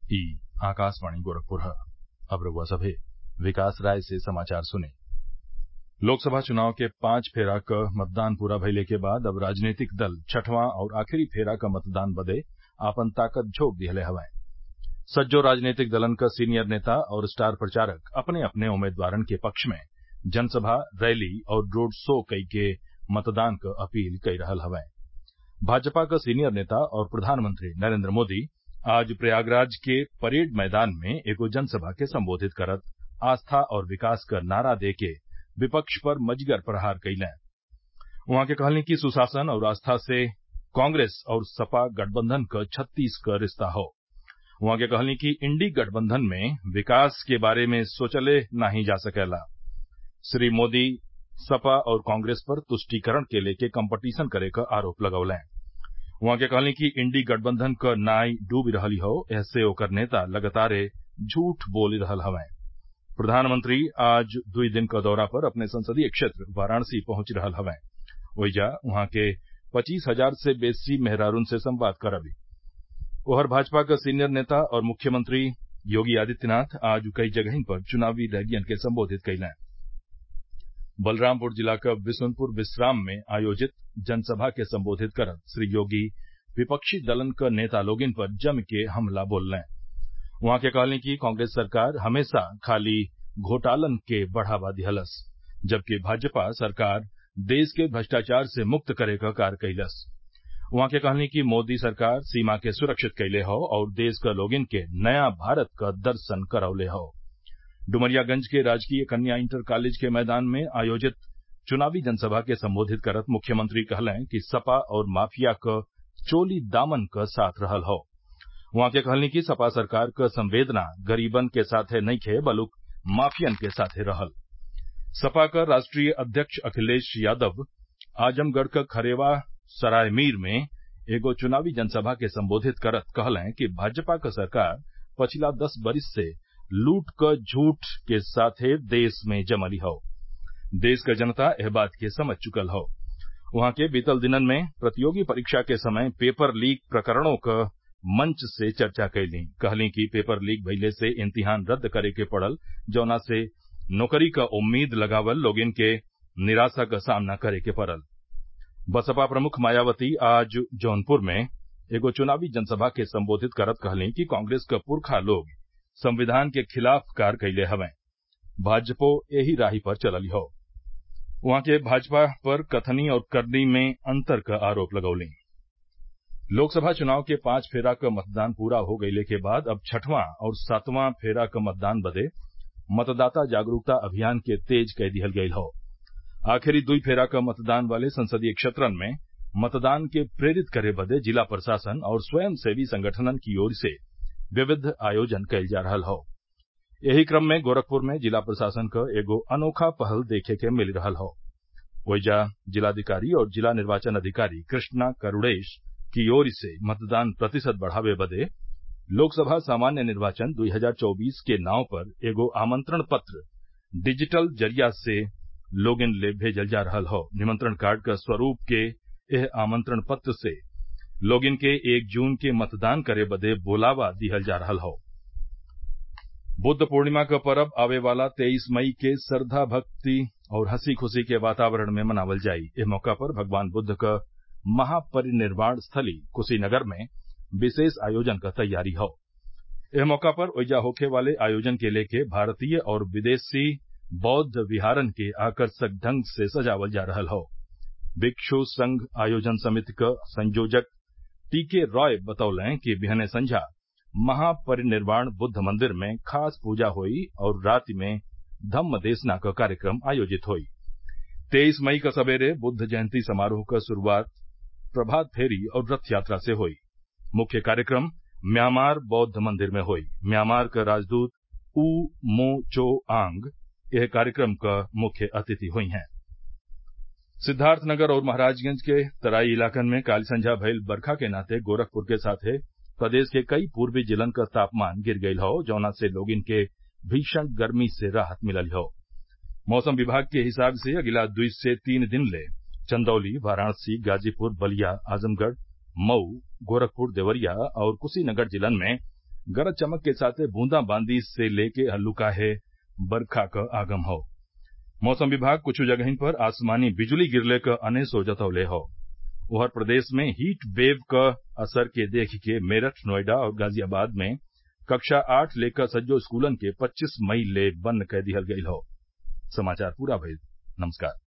ई आकाशवाणी गोरखपुर ह अब रउआ सभे विकास राय से समाचार सुनी लोकसभा चुनाव के पांच फेरा क मतदान पूरा भइले के बाद अब राजनीतिक दल छठवां और आखिरी फेरा क मतदान बदे आपन ताकत झोंक दिहले हवैं सज्जो राजनीतिक दलन क सीनियर नेता और स्टार प्रचारक अपने अपने उम्मीदवारन के पक्ष में जनसभा रैली और रोड शो कइके मतदान क अपील कई रहल हवैं भाजपा क सीनियर नेता और प्रधानमंत्री नरेन्द्र मोदी आज प्रयागराज के परेड मैदान में एगो जनसभा के संबोधित करत आस्था और विकास क नारा देके विपक्ष पर मजगर प्रहार कइलें उहाँ के कहली कि सुशासन और आस्था से कांग्रेस और सपा गठबंधन क छत्तीस क रिश्ता हौ उहाँ के कहली कि इंडी गठबंधन में विकास के बारे में सोचले नाही जा सकेला श्री मोदी सपा और कांग्रेस पर तुष्टिकरण के लेके कम्पटीशन करे क आरोप लगौलें उहाँ के कहली कि इंडी गठबंधन क नाई डूबी रहल हौ एहसे ओकर नेता लगातारे झूठ बोल रहल हवैं प्रधानमंत्री आज दुई दिन क दौरा पर अपने संसदीय क्षेत्र वाराणसी पहुंच रहल हवैं ओइजा उहाँ के पचीस हजार से बेसी मेहरारून से संवाद करबी ओहर भाजपा क सीनियर नेता और मुख्यमंत्री योगी आदित्यनाथ आज कई जगहिन पर चुनावी रैलियन के संबोधित कइलें बलरामपुर जिला क बिशुनपुर विश्राम में आयोजित जनसभा के संबोधित करत श्री योगी विपक्षी दलन क नेता लोगिन पर जम के हमला बोललें उहाँ के कहली कि कांग्रेस सरकार हमेशा खाली घोटालन के बढ़ावा दिहलस जबकि भाजपा सरकार देश के भ्रष्टाचार से मुक्त करे क कार्य कइलस उहाँ के कहली कि मोदी सरकार सीमा के सुरक्षित कइले हौ और देश क लोगिन के नया भारत क दर्शन करौले हौ डुमरियागंज के राजकीय कन्या इंटर कॉलेज के मैदान में आयोजित चुनावी जनसभा के संबोधित करत मुख्यमंत्री कहलें कि सपा और माफिया क चोली दामन क साथ रहल हौ उहाँ के कहली कि सपा सरकार क संवेदना गरीबन के साथे नइखे बलुक माफियन के साथे रहल सपा क राष्ट्रीय अध्यक्ष अखिलेश यादव आजमगढ़ क खरेवा सरायमीर में एगो चुनावी जनसभा के संबोधित करत कहलें कि भाजपा क सरकार पछिला दस बरिस से लूट क झूठ के साथे देश में जमली हौ देश क जनता एह बात के समझ चुकल हौ उहाँ के बीतल दिनन में प्रतियोगी परीक्षा के समय पेपर लीक प्रकरणों क मंच से चर्चा कैली कहली कि पेपर लीक भइले से इम्तिहान रद्द करे के पड़ल जौना से नौकरी क उम्मीद लगावल लोगिन के निराशा क सामना करे के पड़ल बसपा प्रमुख मायावती आज जौनपुर में एगो चुनावी जनसभा के संबोधित करत कहली कि कांग्रेस क पुरखा लोग संविधान के खिलाफ कार्य कैले हवैं भाजपो एही राही पर चलल हौ उहाँ के भाजपा पर कथनी और करनी में अंतर क आरोप लगौली लोकसभा चुनाव के पांच फेरा क मतदान पूरा हो गइले के बाद अब छठवां और सातवां फेरा क मतदान बदे मतदाता जागरूकता अभियान के तेज कै दिहल गयल हौ आखिरी दुई फेरा क मतदान वाले संसदीय क्षेत्रन में मतदान के प्रेरित करे बदे जिला प्रशासन और स्वयंसेवी संगठनन की ओर से विविध आयोजन कइल जा रहल हौ एही क्रम में गोरखपुर में जिला प्रशासन क एगो अनोखा पहल देखे के मिल रहल हौ ओइजा जिलाधिकारी और जिला निर्वाचन अधिकारी कृष्णा करूड़ेश की ओर से मतदान प्रतिशत बढ़ावे बदे लोकसभा सामान्य निर्वाचन 2024 के नाव पर एगो आमंत्रण पत्र डिजिटल जरिया से लोगिन ले भेजल जा रहल हौ निमंत्रण कार्ड क स्वरूप के एह आमंत्रण पत्र से लोगिन के एक जून के मतदान करे बदे बोलावा दिहल जा रहल हौ बुद्ध पूर्णिमा क परब आवे वाला तेईस मई के श्रद्धा भक्ति और हंसी खुशी के वातावरण में मनावल जाई एह मौका पर भगवान बुद्ध क महापरिनिर्वाण स्थली कुशीनगर में विशेष आयोजन क तैयारी हौ एह मौका पर ओइजा होखे वाले आयोजन के लेके भारतीय और विदेशी बौद्ध विहारन के आकर्षक ढंग से सजावल जा रहल हौ भिक्षु संघ आयोजन समिति क संयोजक टीके रॉय बतौलें कि बिहने संझा महापरिनिर्वाण बुद्ध मंदिर में खास पूजा होई और राति में धम्म देसना क कार्यक्रम आयोजित होई तेईस मई क सबेरे बुद्ध जयंती समारोह क शुरूआत प्रभात फेरी और रथ यात्रा से होई मुख्य कार्यक्रम म्यांमार बौद्ध मंदिर में होई म्यांमार क राजदूत ऊ मो चो आंग यह कार्यक्रम क मुख्य अतिथि हुई हैं सिद्वार्थनगर और महराजगंज के तराई इलाकन में काल संझा भइल बरखा के नाते गोरखपुर के साथे प्रदेश के कई पूर्वी जिलन क तापमान गिर गयल हौ जौना से लोगिन के भीषण गर्मी से राहत मिलल हौ मौसम विभाग के हिसाब से अगिला दुई से तीन दिन ले चंदौली वाराणसी गाजीपुर बलिया आजमगढ़ मऊ गोरखपुर देवरिया और कुशीनगर जिलन में गरज चमक के साथे बूंदा बांदी से लेके हल्लुकाहे बरखा क आगम हौ मौसम विभाग कुछ जगहिन पर आसमानी बिजली गिरले क अनेसो जतवले हौ उधर प्रदेश में हीट वेव क असर के देख के मेरठ नोएडा और गाजियाबाद में कक्षा आठ लेकर सज्जो स्कूलन के पच्चीस मई ले बंद कै दिहल गयल हौ